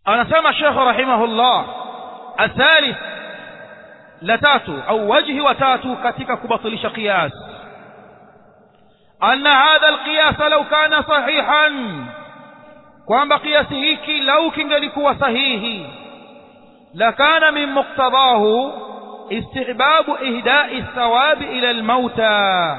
anasema shekh rahimahullah athalith la tatu au wajhi wa tatu katika kubatilisha qiyas anna hadha alqiyas law kana sahihan kwamba kiasi hiki lau kingelikuwa sahihi lakana min muqtadahu istihbabu ihdai thawabi ila almauta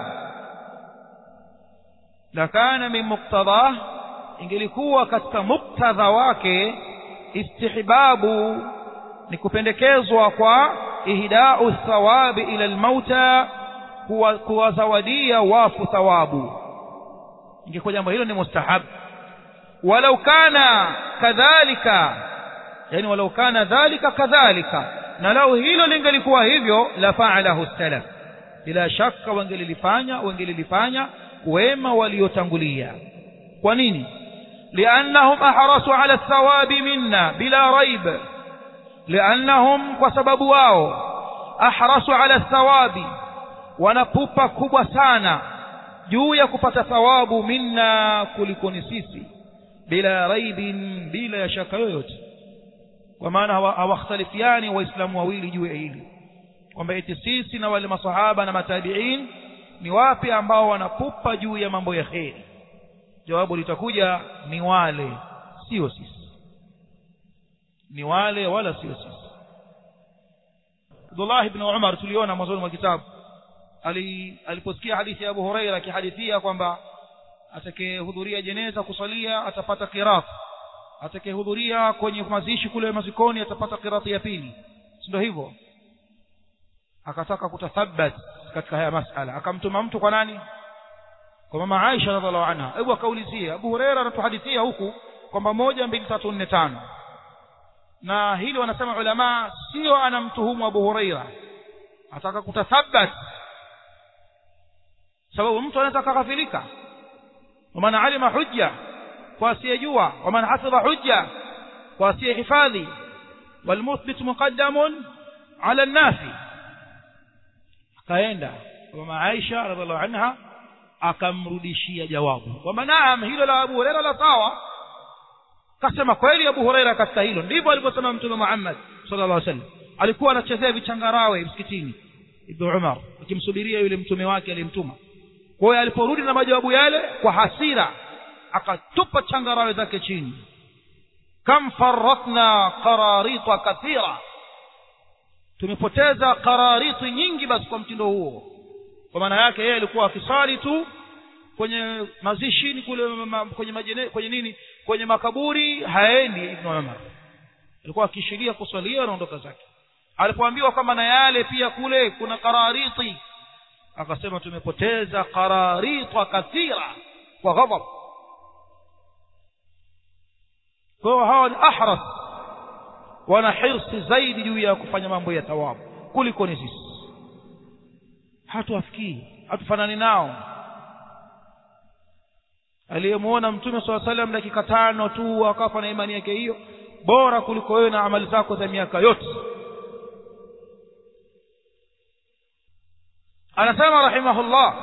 lakana min muqtadah ingelikuwa katika muktadha wake istihbabu ni kupendekezwa kwa ihdau thawabi ila almauta kuwazawadia wafu thawabu ingekuwa jambo hilo ni mustahabu walau kana kadhalika yani walau kana dhalika kadhalika na lau hilo lingelikuwa hivyo la faalahu salaf bila shaka wangelilifanya wangelilifanya wema waliotangulia kwa nini liannahum ahrasu ala thawabi minna bila raib liannahum kwa sababu wao ahrasu ala thawabi wanapupa kubwa sana juu ya kupata thawabu minna kuliko ni sisi bila raibin bila ya shaka yoyote kwa maana hawakhtalifiani waislamu wawili juu ya hili kwamba eti sisi na wale masahaba na matabiin ni wapi ambao wanapupa juu ya mambo ya kheri jawabu litakuja ni wale sio sisi ni wale wala sio sisi Abdullah ibn Umar tuliona mwanzoni mwa kitabu ali aliposikia hadithi ya Abu Huraira akihadithia kwamba atakayehudhuria jeneza kusalia atapata qirat atakayehudhuria kwenye mazishi kule mazikoni atapata qirati ya pili ndio hivyo akataka kutathabat katika haya masala akamtuma mtu kwa nani kwa mama Aisha radhiallahu anha hebu akaulizia Abu Huraira anatuhadithia huku kwamba moja mbili tatu nne tano na hili wanasema ulama sio anamtuhumu Abu Huraira ataka kutathabat sababu mtu anaweza kagafilika ومن علم حجة واسيجوا ومن حفظ حجة واسي حفاظي والمثبت مقدم على النافي kaenda mama Aisha radhiallahu anha akamrudishia jawabu kwamba naam hilo la Abu Huraira la sawa kasema kweli Abu Huraira katika hilo ndivyo alivyosema Mtume Muhammad sallallahu alaihi wasallam alikuwa anachezea vichangarawe msikitini Ibn Umar akimsubiria yule mtume wake aliyemtuma kwa hiyo aliporudi na majawabu yale kwa hasira akatupa changarawe zake chini kam faratna qararita kathira tumepoteza qarariti nyingi basi kwa mtindo huo kwa maana yake yeye alikuwa akisali tu kwenye mazishini kule ma, kwenye majene, kwenye nini kwenye makaburi haendi ibn Umar alikuwa akishiria kuswalia anaondoka zake alipoambiwa kwamba na yale pia kule kuna qarariti akasema tumepoteza qararita kathira kwa ghadab kwa hiyo hawa ni ahras wana hirsi zaidi juu ya kufanya mambo ya thawabu kuliko ni sisi hatuwafikii hatufanani nao aliyemwona mtume saa salam dakika tano tu akafa na imani yake hiyo bora kuliko wewe na amali zako za miaka yote anasema rahimahullah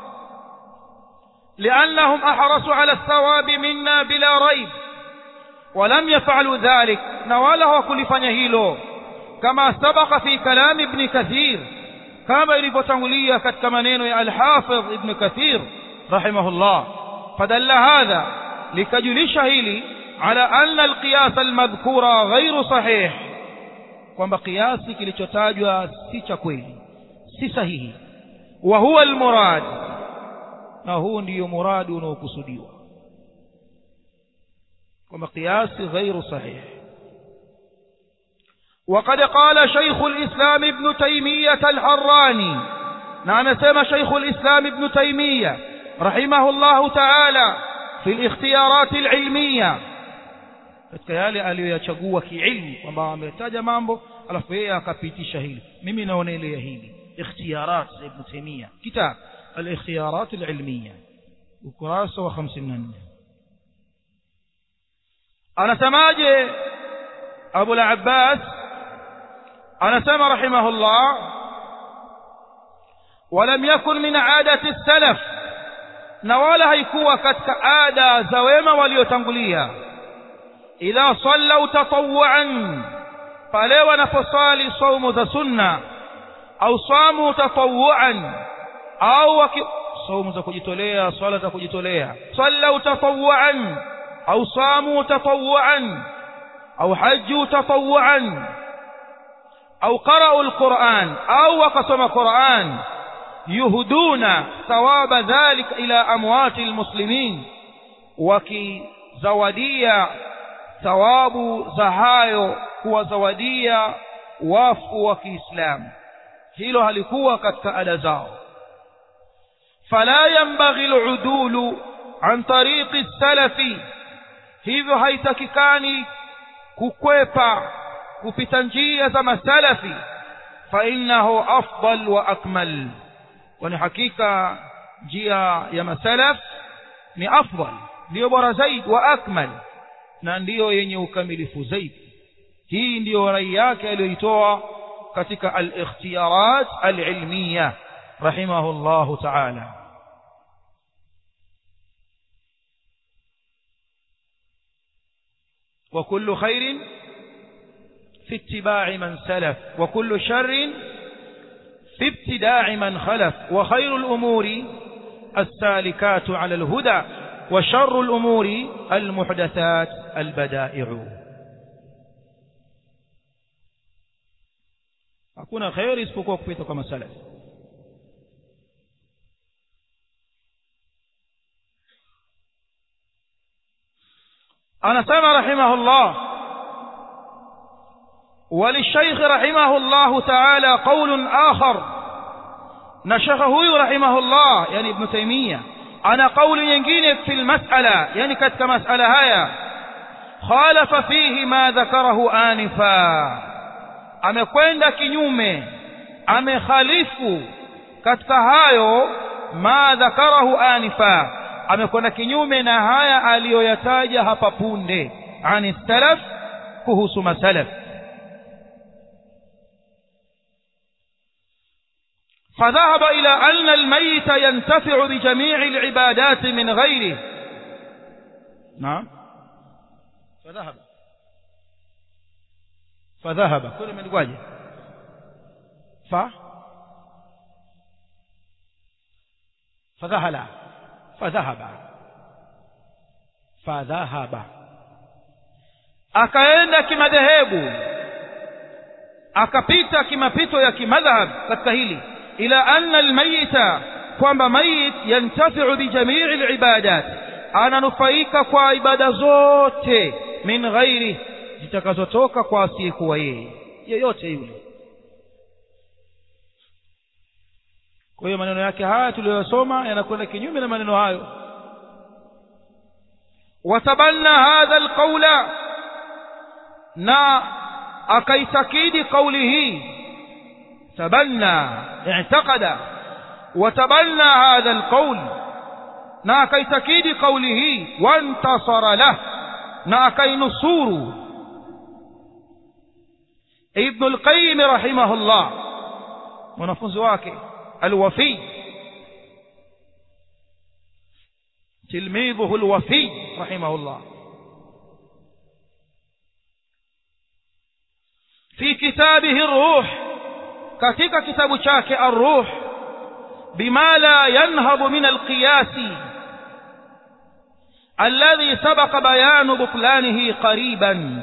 لأنهم أحرصوا على الثواب منا بلا ريب ولم يفعلوا ذلك نواله كل فنهيلو كما سبق في كلام ابن كثير كما يلفتنولية كتكمنين الحافظ ابن كثير رحمه الله فدل هذا لكجلش هيلي على أن القياس المذكور غير صحيح kwamba kiasi kilichotajwa si cha kweli si sahihi wa huwa almurad na huu ndiyo muradi unaokusudiwa kwamba kiasi ghairu sahih وقد قال شيخ الإسلام ابن تيمية الحراني نعم سمى شيخ الإسلام ابن تيمية رحمه الله تعالى في الاختيارات العلمية katika yale aliyoyachagua kiilmu kwamba ametaja mambo alafu yeye akapitisha hili mimi naonelea hili ikhtiyarat za ibn taymiya kitab الاختيارات العلمية ukurasa wa 54 anasemaje Abu al-Abbas anasema rahimahullah ولم يكن من عادة السلف na wala haikuwa katika ada za wema waliotangulia idha sallau tatawuan pale wanaposali saumu za sunna au samu tatawuan au waki saumu za kujitolea swala za kujitolea sallau tatawuan au samu tatawuan au haju tatawuan au qara'u alquran au wakasoma quran yuhduna thawaba dhalika ila amwati almuslimin wakizawadia thawabu za hayo kuwazawadia wafu wa Kiislamu hilo halikuwa katika ada zao fala yanbaghi aludulu an tariqi salafi hivyo haitakikani kukwepa kupita njia za masalafi fa innahu afdal wa akmal kwani hakika njia ya masalaf ni afdal ndiyo bora zaidi wa akmal na ndiyo yenye ukamilifu zaidi hii ndiyo rai yake aliyoitoa katika al-ikhtiyarat al-ilmiya rahimahullahu ta'ala وكل خير في اتباع من سلف وكل شر في ابتداع من خلف وخير الأمور السالكات على الهدى وشر الأمور المحدثات البدائع hakuna kheri isipokuwa kupita kwa masalaf anasema rahimahullah وللشيخ رحمه الله تعالى قول آخر نشخه رحمه الله يعني ابن تيمية أنا قول ينجين في المسألة يعني كتك مسألة هيا خالف فيه ما ذكره آنفا amekwenda kinyume amekhalifu katika hayo ma dhakarahu anifa amekwenda kinyume na haya aliyoyataja hapa punde ani salaf kuhusu masalaf فذهب إلى أن الميت ينتفع بجميع العبادات من غيره نعم فذهب فذهب كل من الواجه ف فذهل فذهب فذهب akaenda kimadhehebu akapita kimapito ya kimadhhab katika hili ila anna almayita kwamba mayit yantafi'u bi jami'i alibadat ananufaika kwa ibada zote min ghairi zitakazotoka kwa asiyekuwa yeye yeyote yule kwa hiyo maneno yake haya tuliyosoma yanakwenda kinyume na maneno hayo watabanna hadha alqawla na akaitakidi kauli hii tabanna i'taqada watabanna hadha alqawl na akaitakidi kauli hii wantasara lah na akainusuru ابن القيم رحمه الله mwanafunzi wake alwafi tilmidhuhu alwafi rahimahullah في كتابه الروح katika kitabu chake الروح بما لا ينهض من القياس الذي سبق بيان بطلانه قريبا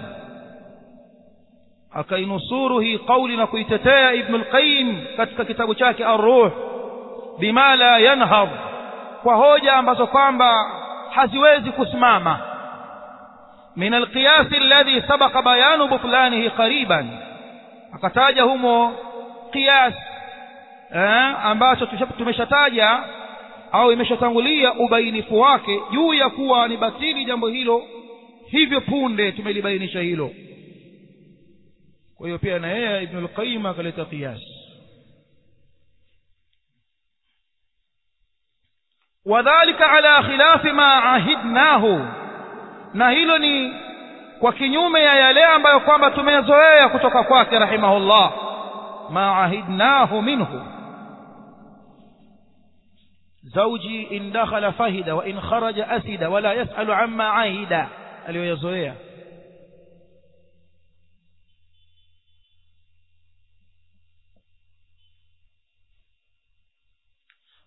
akainusuru hii kauli na kuitetea ibn al-qayyim katika kitabu chake ar-ruh bima la yanhad kwa hoja ambazo kwamba haziwezi kusimama min al-qiyas alladhi sabaqa bayanu butlanihi qariban akataja humo qiyas eh, ambacho tumeshataja au imeshatangulia ubainifu wake juu ya kuwa ni batili jambo hilo hivyo punde tumelibainisha hilo kwa hiyo pia na yeye ibn al-qayyim akaleta qiyas wadhālika ala khilafi ma ahidnahu na hilo ni kwa kinyume ya yale ambayo kwamba tumezoea kutoka kwake rahimahullah ma ahidnahu minhu زوجي إن دخل فهد وإن خرج أسد ولا يسأل عما عهد aliyoyazoea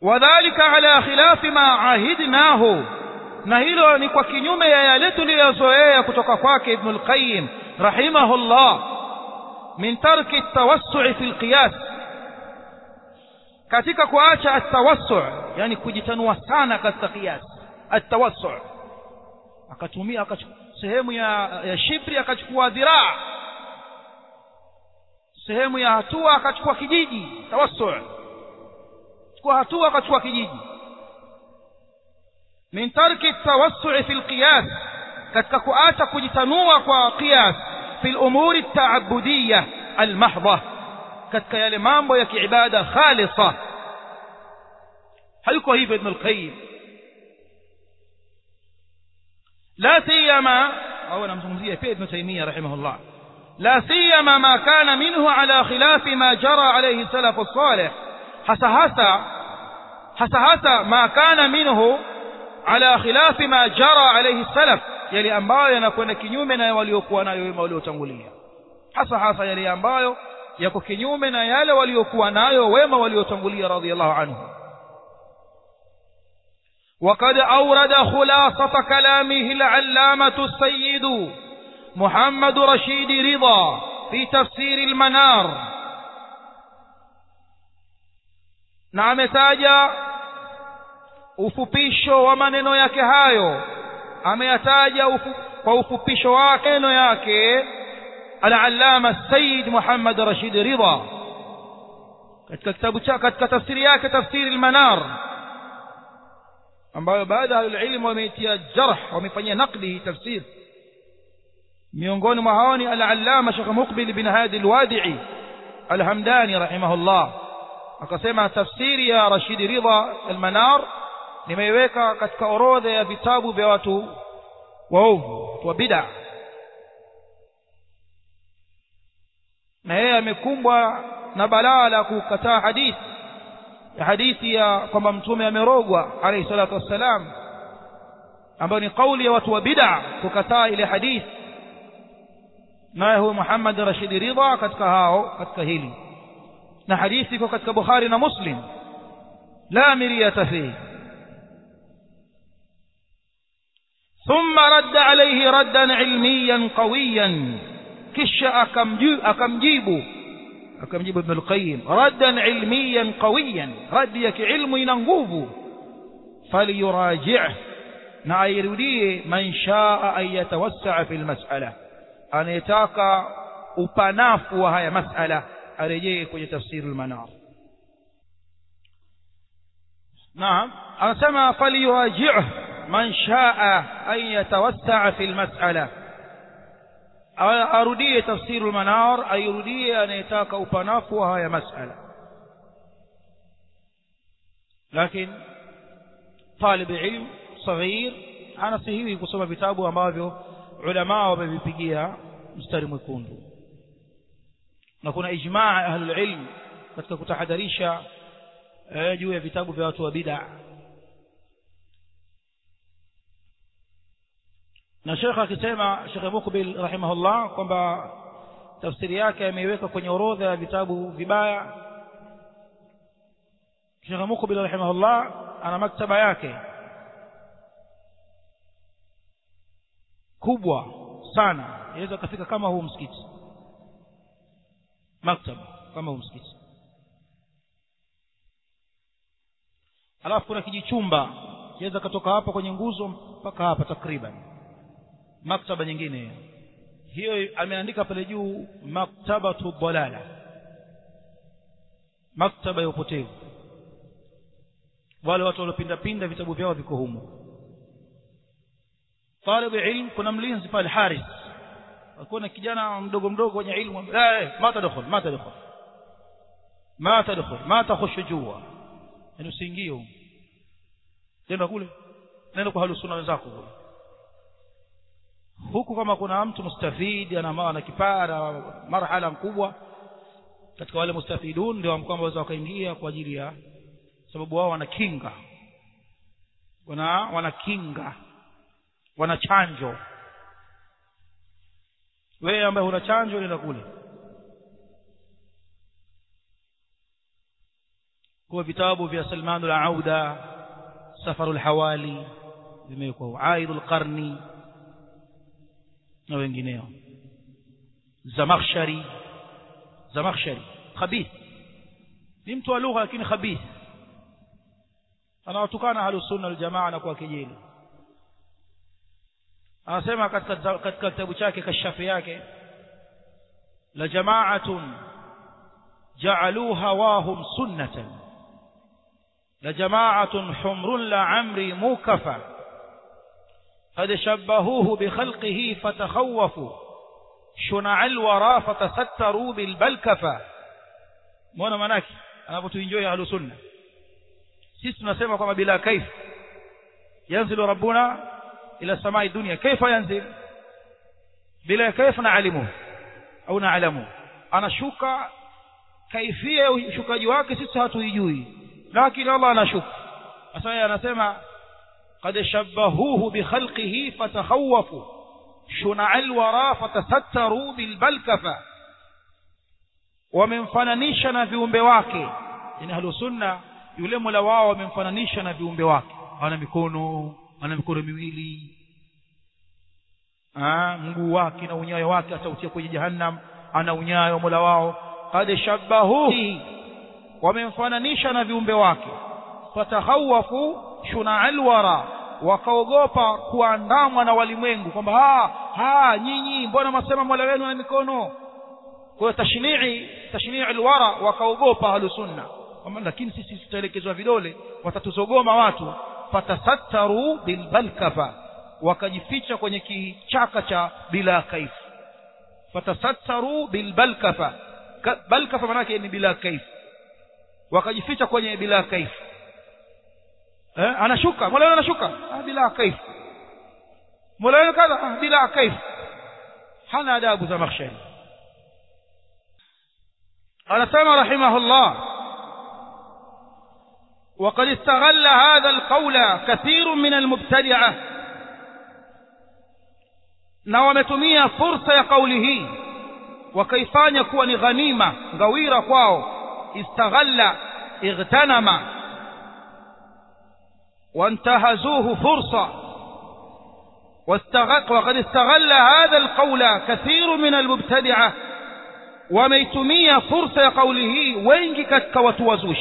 wadhalika ala khilafi ma ahidnahu na hilo ni kwa kinyume ya yale tuliyozoea kutoka kwake ibn al-qayyim rahimahullah min tarki at-tawassu' fi al-qiyas katika kuacha at-tawassu' yani kujitanua sana katika qiyas at-tawassu' akatumia sehemu ya, ya shibri akachukua dhiraa sehemu ya hatua akachukua kijiji tawassu chukua hatua akachukua kijiji min tarki tawassu fi alqiyas katika kuacha kujitanua kwa qiyas fi al-umuri at-ta'abbudiyya al-mahdha katika yale mambo ya kiibada khalisa hayuko hivyo ibn al-qayyim la siyama au anamzungumzia pia ibn taymiyyah rahimahullah لا سيما ما كان منه على خلاف ما جرى عليه السلف الصالح hasa hasa hasa hasa ma kana minhu ala khilafi ma jara alayhi salaf yale ambayo yanakwenda kinyume na waliokuwa nayo wema waliotangulia hasa hasa yale ambayo yako kinyume na yale waliokuwa nayo wema waliotangulia radhiallahu anhu وقد أورد خلاصة كلامه العلامة السيد محمد رشيد رضا في تفسير المنار na ametaja ufupisho wa maneno yake hayo ameyataja ufu, kwa ufupisho wake maneno yake al-allama Sayyid Muhammad Rashid Ridha katika kitabu chake katika tafsiri yake tafsiri al-Manar ambayo baada ya ilmu wameitia jarh wamefanyia nakdi hii tafsiri miongoni mwa hao ni al-allama Sheikh Muqbil bin Hadi al-Wadi'i al-Hamdani rahimahullah akasema tafsiri ya Rashid Ridha al-Manar nimeiweka katika orodha ya vitabu vya watu waovu wa bid'a na yeye amekumbwa na balaa la kukataa hadithi ya hadithi ya kwamba mtume amerogwa alayhi salatu wassalam ambayo ni kauli ya watu wa bid'a kukataa ile hadithi naye huyo Muhammad Rashid Ridha katika hao katika hili na hadithi iko katika Bukhari na Muslim la miriyata fihi ثم رد عليه ردا علميا قويا kisha akamjibu akamjibu Ibn al-Qayyim raddan ilmiyan qawiyan radi ya kiilmu ina nguvu falyuraji' na airudie man shaa an yatawassaa fi al-mas'ala anayetaka upanafu wa haya mas'ala arejee kwenye tafsiri al-manar naam anasema falyuraji' man shaa an yatawassaa fi al-mas'ala arudie tafsiru manar airudie anayetaka upanafu wa haya masala lakini talib ilm saghir anasihiwi kusoma vitabu ambavyo ulama wamevipigia mstari mwekundu na kuna ijmaa ahlul ilm katika kutahadharisha juu ya vitabu vya watu wa bid'a na shekha akisema Sheikh Mukbil rahimahullah kwamba tafsiri yake ameiweka kwenye orodha ya vitabu vibaya Sheikh Mukbil rahimahullah ana maktaba yake kubwa sana inaweza kafika kama huu msikiti maktaba kama huu msikiti alafu kuna kijichumba inaweza katoka hapa kwenye nguzo mpaka hapa takriban maktaba nyingine hiyo ameandika pale juu maktabatu dhalala maktaba ya upotevu wale watu waliopinda pinda vitabu vyao viko humo talib ilm kuna mlinzi pale haris kuna kijana mdogo mdogo kwenye ilmu eh ma tadkhul ma tadkhul ma tadkhul ma takhush jua yani usiingie huko nenda kule nenda kwa halusuna wenzako kule huku kama kuna mtu mustafidi ana ana kipara marhala mkubwa katika wale mustafidun ndio kwamba waweza wakaingia kwa ajili ya sababu wao wana kinga wana wana kinga wana chanjo wewe ambaye huna chanjo nenda kule kwa vitabu vya Salman al-Auda Safaru al-Hawali vimewekwa Aid al-Qarni na wengineo Zamakhshari Zamakhshari khabith ni mtu wa lugha lakini khabith anawatukana ahlus sunna wal jamaa na kwa kejeli anasema katika katika kitabu chake kashafi yake la jama'atun ja'alu hawahum sunnatan la jama'atun humrun la amri mukafa قد شبهوه بخلقه فتخوفوا شنع الورى فتستروا بالبلكفة muona manake anapotuenjoy ahlu sunna sisi tunasema kwamba bila kaif yanzilu rabbuna ila samai dunya kaifa yanzil bila kaif naalimu au naalamu anashuka kaifia ya ushukaji wake sisi hatuijui lakini Allah anashuka sasa yeye anasema قد شبهوه بخلقه فتخوفوا شنع الورى فتستروا بالبلكفة wamemfananisha na viumbe wake yani ahlu sunna yule mola wao wamemfananisha na viumbe wake ana mikono ana mikono miwili ah mguu wake na unyayo wake atautia kwenye jahannam ana unyayo mola wao qad shabbahu wamemfananisha na viumbe wake fatahawafu shuna alwara wakaogopa kuandamwa na walimwengu kwamba ha ha nyinyi mbona masema mola wenu ana mikono kwa tashnii tashnii alwara wakaogopa ahlu sunna kwamba lakini sisi tutaelekezwa vidole watatuzogoma watu fatasattaru bilbalkafa wakajificha kwenye kichaka cha bila kaif fatasattaru bilbalkafa balkafa maana yake ni bila kaif wakajificha kwenye bila kaif eh anashuka mola anashuka ah bila kaif mola kadha ah bila kaif hana adabu za makhshari anasema rahimahullah وقد استغل هذا القول كثير من المبتدعة na wametumia fursa ya kauli hii wakaifanya kuwa ni ghanima ngawira kwao istaghalla igtanama وانتهزوه فرصة وقد استغل هذا القول كثير من المبتدعة وميتمية فرصة قوله وينجي كتك وتوزوش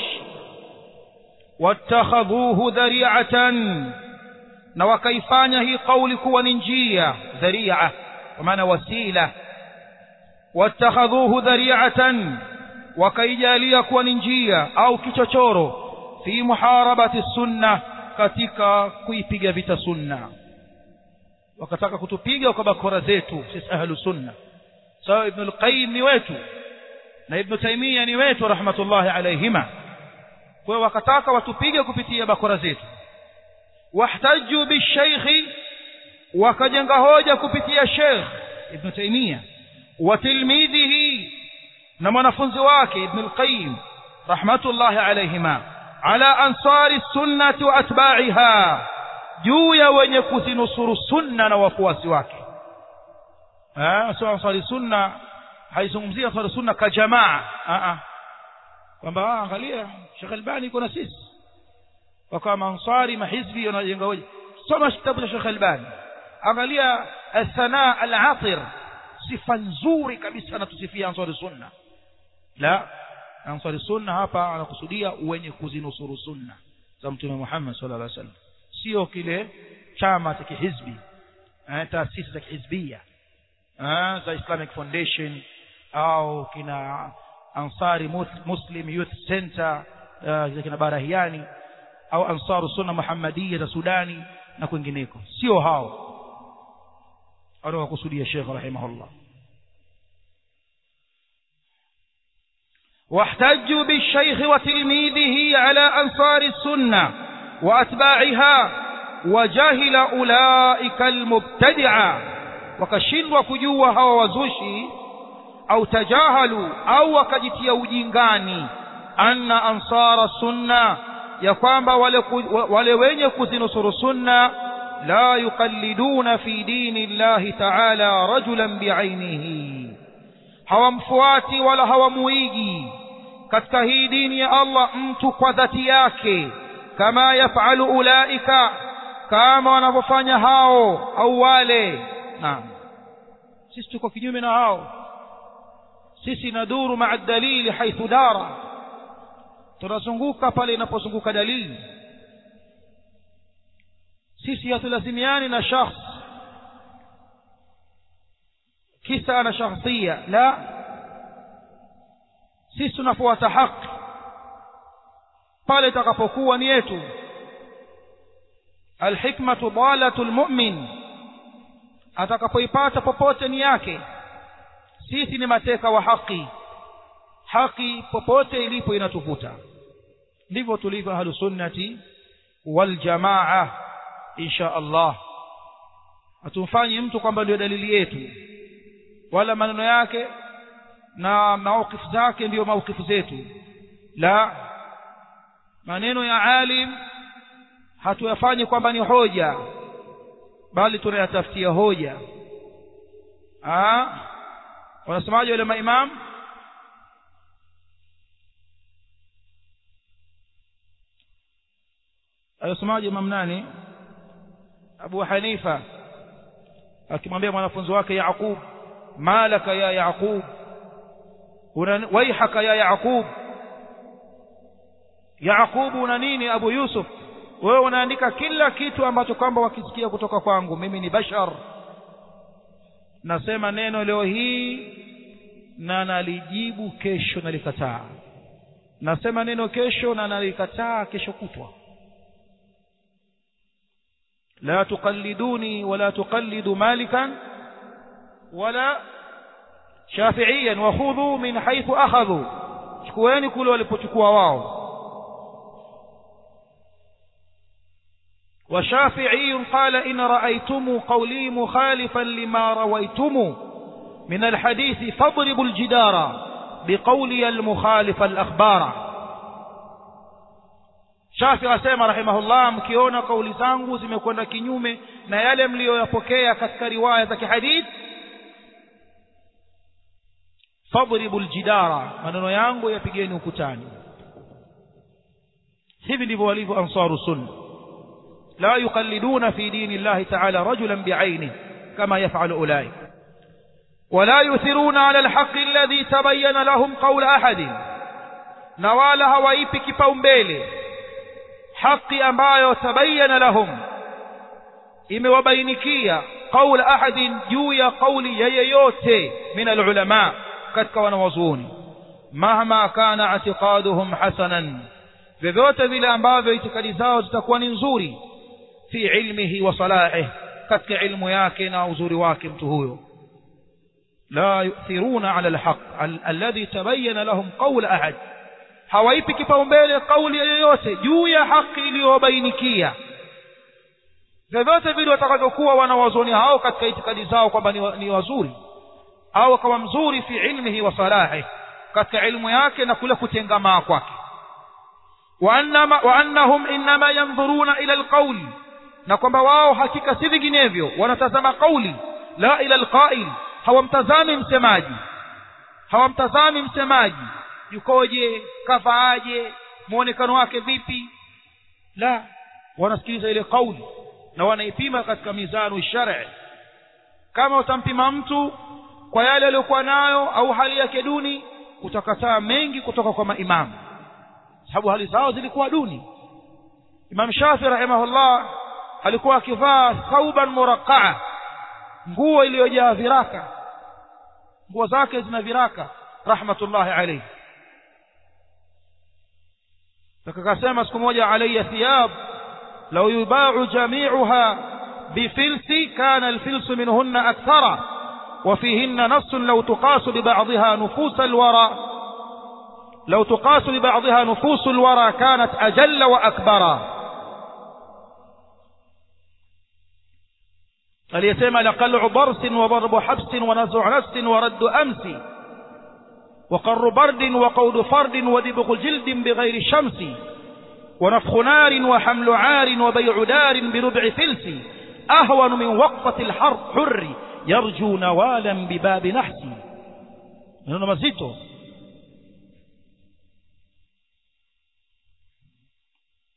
واتخذوه ذريعة نوكيفانه هي قولك وننجية ذريعة ومعنى وسيلة واتخذوه ذريعة وكيجاليك وننجية أو كتشورو في محاربة السنة katika kuipiga vita sunna wakataka kutupiga kwa bakora zetu sisi ahlu sunna sawa ibn al-qayyim ni wetu na ibn taymiya ni wetu rahmatullahi alayhima kwa wakataka watupige kupitia bakora zetu wahtaju bishaykh wakajenga hoja kupitia sheikh ibn taymiya wa tilmidhihi na mwanafunzi wake ibn al-qayyim rahmatullahi alayhima ala ansari sunnati wa atba'iha juu ya wenye kuzinusuru sunna na wafuasi wake eh sio ansari sunna haizungumzia ansari sunna ka jamaa a a kwamba angalia Sheikh Albani kuna sisi wakawa ansari mahizbi wanajenga hoja soma kitabu cha Sheikh Albani angalia الثناء العاطر sifa nzuri kabisa anatusifia ansari sunna la ansari sunna hapa anakusudia wenye kuzinusuru sunna za mtume Muhammad sallallahu alaihi wasallam sio kile chama cha kihizbi eh taasisi za kihizbia eh za Islamic Foundation au kina Ansari Muslim Youth Center uh, kina Barahiani au Ansaru Sunna Muhammadiyya za Sudani na kwingineko sio hao anawakusudia Sheikh rahimahullah واحتجوا بالشيخ وتلميذه على أنصار السنة وأتباعها وجهل أولئك المبتدعة وكشلوا كجوها ووزوشي أو تجاهلوا أو وكجتيا وجينغاني أن أنصار السنة يقام ولوين يكزنصر السنة لا يقلدون في دين الله تعالى رجلا بعينه hawamfuati wala hawamuigi katika hii dini ya Allah mtu kwa dhati yake kama yafalu ulaika kama wanavyofanya hao au wale naam sisi tuko kinyume na hao sisi naduru maa dalili haithu dara tunazunguka pale inapozunguka dalili sisi hatulazimiani na shakhs kisa ana shakhsia la sisi tunafuata haki pale itakapokuwa ni yetu alhikmatu dalatu lmumin atakapoipata popote ni yake sisi ni mateka wa haki haki popote ilipo inatuvuta ndivyo tulivyo ahlusunnati waljamaa insha allah hatumfanyi mtu kwamba ndio dalili yetu wala maneno yake na maukifu zake ndiyo maukifu zetu la maneno ya alim hatuyafanyi kwamba ni hoja bali tunayatafutia hoja wanasemaje wale maimam alisemaje imam nani abu hanifa akimwambia mwanafunzi wake yaqub malaka ya yaqub waihaka ya yaqub yaqubu una nini abu yusuf wewe unaandika kila kitu ambacho kwamba wakisikia kutoka kwangu mimi ni bashar nasema neno leo hii na nalijibu kesho nalikataa nasema neno kesho na nalikataa kesho kutwa la tuqalliduni wala tuqallidu malikan wala shafiiyan wakhudhu min haithu akhadhu chukueni kule walipochukua wao وشافعي قال إن رأيتم قولي مخالفا لما رويتم من الحديث فاضربوا الجدار بقولي المخالف الأخبار شافعي أسيما رحمه الله مكيونا قولي zangu zimekwenda kinyume na yale mliyoyapokea katika riwaya za kihadith fadribu ljidara maneno yangu yapigeni ukutani hivi ndivyo walivyo ansaru sunna لا يقلدون في دين الله تعالى رجلا بعينه كما يفعل أولئك ولا يثرون على الحق الذي تبين لهم قول أحد نوالا هوaipi kipaumbele haki ambayo tabayyana lahum imewabainikia qaul ahadin juu ya qauli ya yeyote min alulama katika wanawazuoni mahma kana i'tiqaduhum hasanan vyovyote vile ambavyo itikadi zao zitakuwa ni nzuri fi ilmihi wa salahih katika ilmu yake na uzuri wake mtu huyo la yu'thiruna ala alhaq alladhi tabayyana lahum qawl ahad hawaipi kipaumbele kauli yoyote juu ya haki iliyobainikia vyovyote vile watakavyokuwa wanawazoni hao katika itikadi zao kwamba ni, ni wazuri au akawa mzuri fi ilmihi wa salahih katika ilmu yake na kule kutengamaa kwake وأنهم إنما ينظرون إلى القول na kwamba wao hakika si vinginevyo wanatazama kauli la ila alqail hawamtazami msemaji hawamtazami msemaji yukoje kavaaje muonekano wake vipi la wanasikiliza ile kauli na wanaipima katika mizanu shar'i kama utampima mtu kwa yale aliyokuwa nayo au hali yake duni utakataa mengi kutoka kwa maimamu sababu hali zao zilikuwa duni imam shafi rahimahullah alikuwa akivaa thauban muraqaa nguo iliyojaa viraka nguo zake zina viraka rahmatullahi alayhi akakasema siku moja alayya thiyab law yubau jami'uha bifilsi kana alfilsu minhunna akthara وفيهن نص لو تقاس ببعضها نفوس الورى لو تقاس ببعضها نفوس الورى كانت أجل وأكبر فليسمى لقلع برس وضرب حبس ونزع نفس ورد أمس وقر برد وقود فرد ودبغ جلد بغير شمس ونفخ نار وحمل عار وبيع دار بربع فلس أهون من وقفة الحر حر يرجو نوالا بباب نحس منه مزيته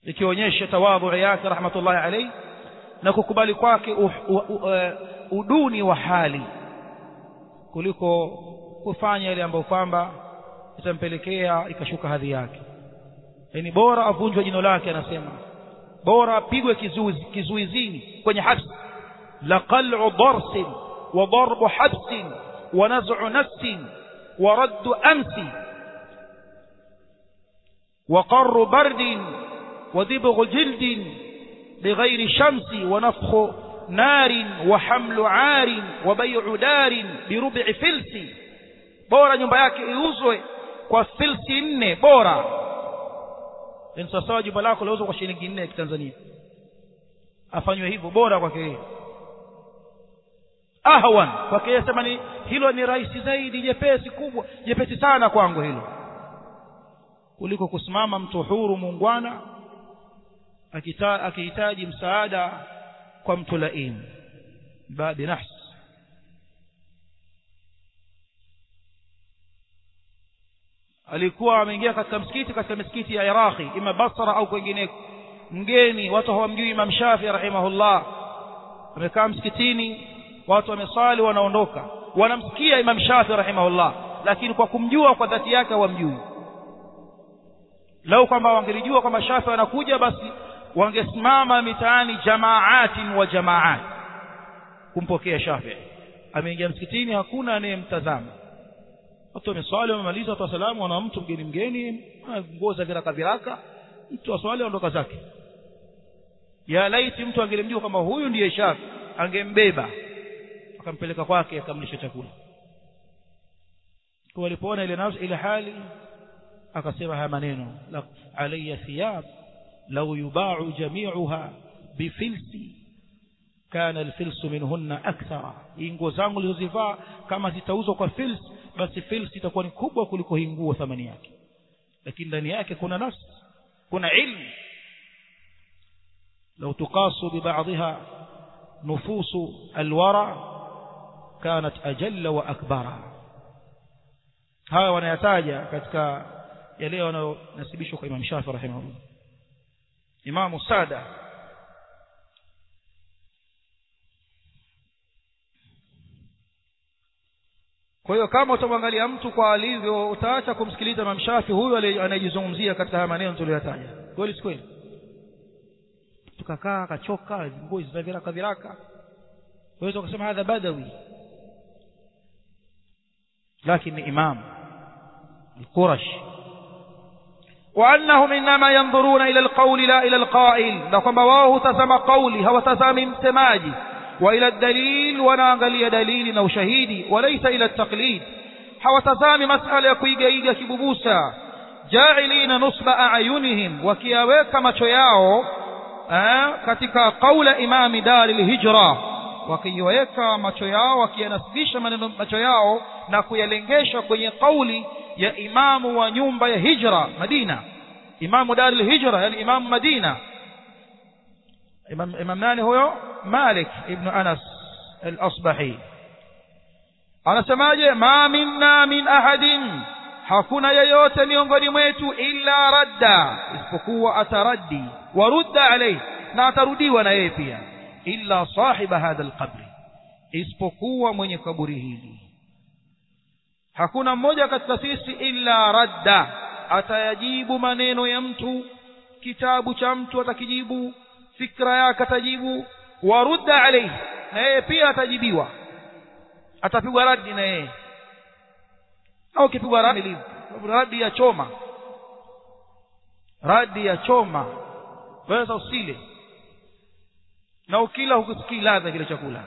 ikionyesha tawadhu yake rahmatullahi alayhi na kukubali kwake uh, uh, uh, uduni wa hali kuliko kufanya yale ambayo kwamba itampelekea ikashuka hadhi yake yani bora avunjwe jino lake anasema bora apigwe kizuizi kizuizini kwenye habsi la qal'u darsin wa darbu habsin wa naz'u nafsin wa raddu amsi wa qarru bardin wa dibghu jildin بغير شمس ونفخ نار وحمل عار وبيع دار بربع فلس bora nyumba yake iuzwe kwa filsi nne bora ni sawasawa jumba lako lauzwa kwa shilingi nne ya kitanzania afanywe hivyo bora kwake yeye ahwan kwake yeye sema ni hilo ni rahisi zaidi jepesi kubwa jepesi sana kwangu hilo kuliko kusimama mtu huru muungwana akihitaji msaada kwa mtu laim babi nafsi alikuwa ameingia katika msikiti katika misikiti ya Iraqi ima Basra au kwingineko mgeni watu hawamjui Imam Shafi rahimahullah amekaa msikitini watu wameswali wanaondoka wanamsikia Imam Shafi rahimahullah lakini kwa kumjua kwa dhati yake hawamjui lau kwamba wangelijua kwamba Shafi anakuja basi wangesimama mitaani jamaatin wa jamaat kumpokea Shafi ameingia msikitini hakuna anayemtazama watu wameswali wamemaliza watu wasalamu wana mtu mgeni mgeni nguo za viraka viraka mtu aswali aondoka zake ya laiti mtu angelimjua kwamba huyu ndiye Shafi angembeba akampeleka kwake akamlisha chakula kwa walipoona ile nafsi ile hali akasema haya maneno la alayya thiyab law yuba'u jami'uha bifilsi kana alfilsu minhunna akthara hii nguo zangu nilizozivaa kama zitauzwa kwa fils basi fils itakuwa ni kubwa kuliko hii nguo thamani yake lakini ndani yake kuna nafsi kuna ilmu لو تقاس ببعضها نفوس الورى كانت أجل وأكبر هذا wanayataja katika yale yanayonasibishwa kwa Imam Shafi rahimahullah Imam Sada Kwa hiyo kama utamwangalia mtu kwa alivyo utaacha kumsikiliza Imam Shafi huyu anayejizungumzia katika haya maneno tuliyotaja. Kweli si kweli? Tukakaa akachoka, nguo za viraka viraka. Waweza kusema hadha badawi. Lakini ni imam al-Qurash. وأنهم إنما ينظرون إلى القول لا إلى القائل لكم بواه تزم قولي هو تزم متماجي وإلى الدليل ونانغلي دليل أو شهيدي وليس إلى التقليد hawatazami masala ya kuigaiga kibubusa jailina nusba ayunihim wakiyaweka macho yao eh, katika qaula imami dari lhijra wakiweka macho yao wakiyanasibisha maneno macho yao na kuyalengesha kwenye qauli ya imamu wa nyumba ya hijra madina imamu dari lhijra yani imamu madina imam, imam nani huyo malik ibnu anas al-asbahi anasemaje ma minna min ahadin hakuna yeyote miongoni mwetu illa radda isipokuwa ataraddi warudda alayhi na atarudiwa na yeye pia illa sahiba hadha alqabri isipokuwa mwenye kaburi hili hakuna mmoja katika sisi illa radda atayajibu maneno ya mtu kitabu cha mtu atakijibu fikra yake atajibu warudda alayhi na yeye pia atajibiwa atapigwa radi na yeye au ukipigwa radi radi ya choma radi ya choma waweza usile na ukila hukusikii ladha kile chakula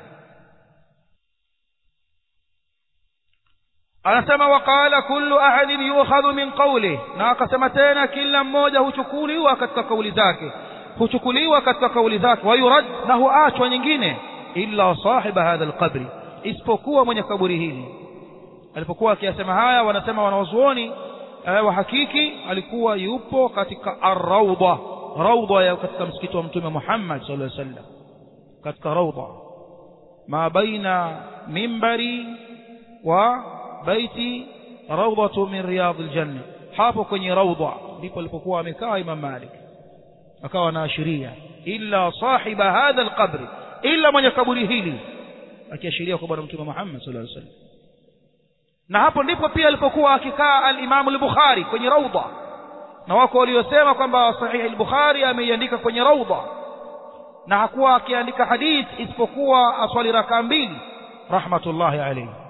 anasema waqala kullu ahadin yukhadhu min qawli na akasema tena kila mmoja huchukuliwa katika kauli zake huchukuliwa katika kauli zake wayurad na huachwa nyingine illa sahiba hadha alqabri isipokuwa mwenye kaburi hili alipokuwa akiyasema haya wanasema wanawazuoni eh, wa hakiki alikuwa yupo katika ar-rawda rawda ya katika msikiti wa mtume Muhammad sallallahu alaihi wasallam katika rawda ma baina mimbari wa baiti rawdatu min riyadil janna hapo kwenye rawda ndipo alipokuwa amekaa Imam Malik akawa anaashiria illa sahiba hadha alqabri illa mwenye kaburi hili akiashiria kwa bwana mtume Muhammad sallallahu alaihi wasallam na hapo ndipo pia alipokuwa akikaa al-Imam al-Bukhari kwenye raudha na wako waliosema kwamba sahihi al-Bukhari ameiandika kwenye raudha na hakuwa akiandika hadith isipokuwa aswali raka mbili rahmatullahi alayhi